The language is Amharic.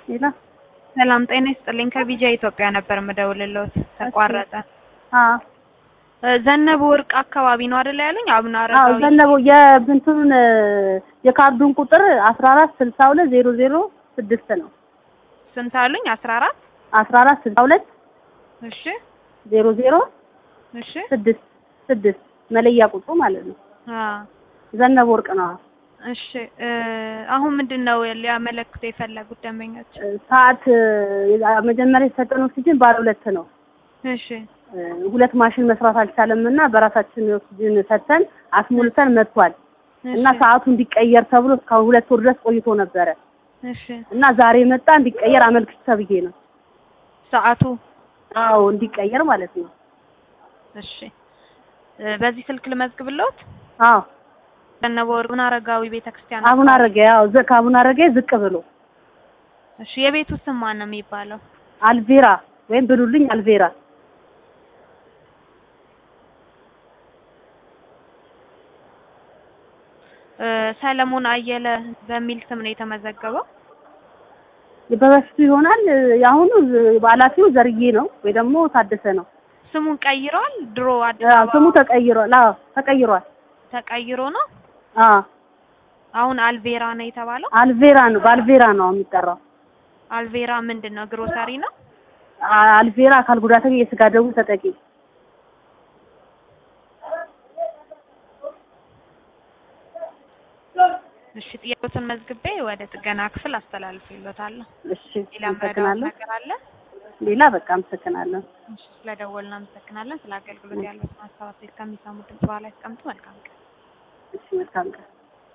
ሌላ ሰላም ጤና ይስጥልኝ። ከቢጃ ኢትዮጵያ ነበር የምደውልልዎት ተቋረጠ። አዎ እ ዘነበ ወርቅ አካባቢ ነው አይደል ያሉኝ? አቡነ አዎ አረጋዊ ዘነበው የብንቱን የካርዱን ቁጥር አስራ አራት ስልሳ ሁለት ዜሮ ዜሮ ስድስት ነው። ስንት አሉኝ? አስራ አራት አስራ አራት ስልሳ ሁለት እሺ ዜሮ ዜሮ እሺ ስድስት ስድስት መለያ ቁጥሩ ማለት ነው። አ ዘነበ ወርቅ ነው። እሺ እ አሁን ምንድን ነው ሊያመለክቱ የፈለጉት ደንበኞች? ሰዓት መጀመሪያ የሰጠን ኦክሲጅን ባለ ሁለት ነው። እሺ እ ሁለት ማሽን መስራት አልቻለም እና በራሳችን ኦክሲጅን ሰጥተን አስሞልተን መጥቷል እና እሺ ሰዓቱ እንዲቀየር ተብሎ እስካሁን ሁለት ወር ድረስ ቆይቶ ነበረ እሺ እና ዛሬ መጣ እንዲቀየር አመልክች ተብዬ ነው። ሰዓቱ አዎ እንዲቀየር ማለት ነው። እሺ እ በዚህ ስልክ ልመዝግብልዎት? አዎ ዘነበ ወርቅ አቡነ አረጋዊ ቤተክርስቲያን አቡነ አካባቢ። አረጋዊ አዎ ዘ ከአቡነ አረጋዊ ዝቅ ብሎ እሺ የቤቱ ስም ማን ነው የሚባለው? አልቬራ ወይም ብሉልኝ አልቬራ እ ሰለሞን አየለ በሚል ስም ነው የተመዘገበው። በበፊቱ ይሆናል። የአሁኑ ኃላፊው ዘርዬ ነው ወይ ደግሞ ታደሰ ነው። ስሙን ቀይሯል። ድሮ አዲስ አዎ አበባ ስሙ ተቀይሯል። አዎ ተቀይሯል። ተቀይሮ ነው። አዎ አሁን አልቬራ ነው የተባለው። አልቬራ ነው በአልቬራ ነው የሚጠራው። አልቬራ ምንድን ነው? ግሮሰሪ ነው። አ- አልቬራ አካል ጉዳተኛ የስጋ ደዌ ተጠቂ እሺ ጥያቄዎትን መዝግቤ ወደ ጥገና ክፍል አስተላልፍልዎታለሁ። እሺ ሌላ መረዳት አመሰግናለሁ። ነገር አለ? ሌላ በቃ አመሰግናለሁ። እሺ ስለደወልን አመሰግናለን። ስለ አገልግሎት ያለውን ሀሳብ አስተያየት ከሚሰሙ ድምጽ በኋላ ያስቀምጡ። መልካም ቀን። እሺ መልካም ቀን